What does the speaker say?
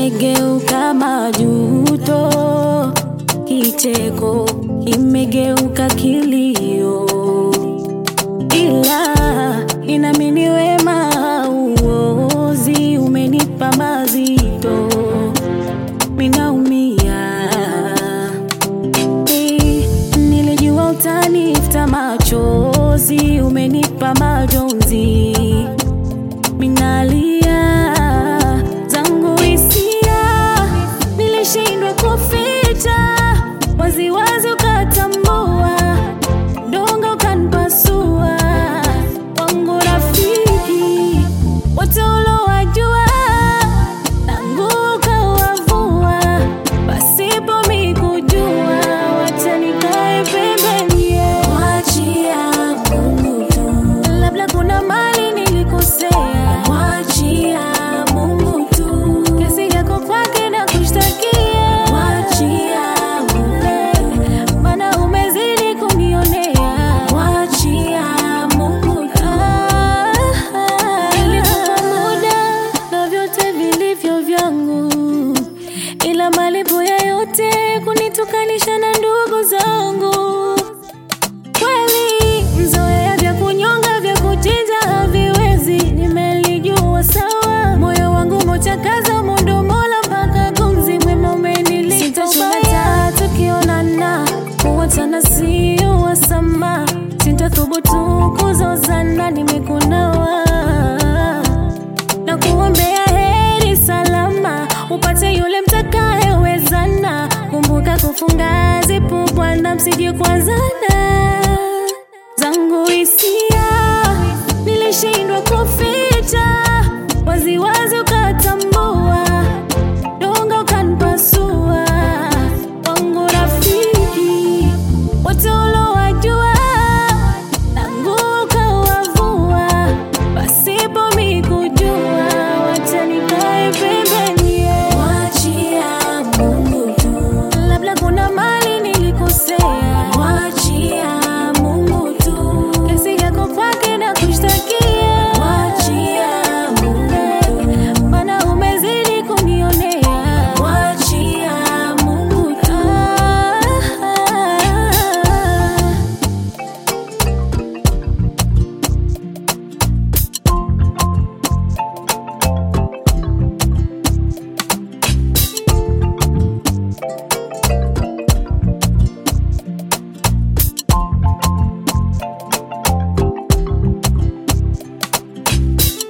imegeuka majuto, kicheko kimegeuka kilio, ila inamini wema uozi umenipa mazito, minaumia Eh, nilijua utanifuta machozi, umenipa majonzi, minalia zangu hisia, nilishindwa kuficha waziwazi, ukatambua dongo ukanipasua, wangu rafiki wote ulowajua tangu ukawavua pasipo mikujua, wacha nikae pembeni, mwachia Mungu tu. Labda kuna mali nilikosea, mwachia Mungu tu. Kesi yako kwake na kushtakia, mwachia Mungu, maana umezidi kunionea, mwachia Mungu tu. Nilikupa muda na vyote vilivyo vyangu, ila malipo ya yote kunitukanisha na ndugu zangu. Kweli mzoea vya kunyonga vya kuchinja haviwezi, nimelijua sawa. Moyo wangu mochakaza mondo mola mpaka gumzi mwema umenilipa ubaya. Tukionana kuwachana sio wasama, sintathubutu kuzozana, nimekunawa na kuombea heri salama, upate yule mtakayewezana. Kumbuka kufunga zipu, Bwana, msije kuanzana. Zangu hisia nilishindwa kufi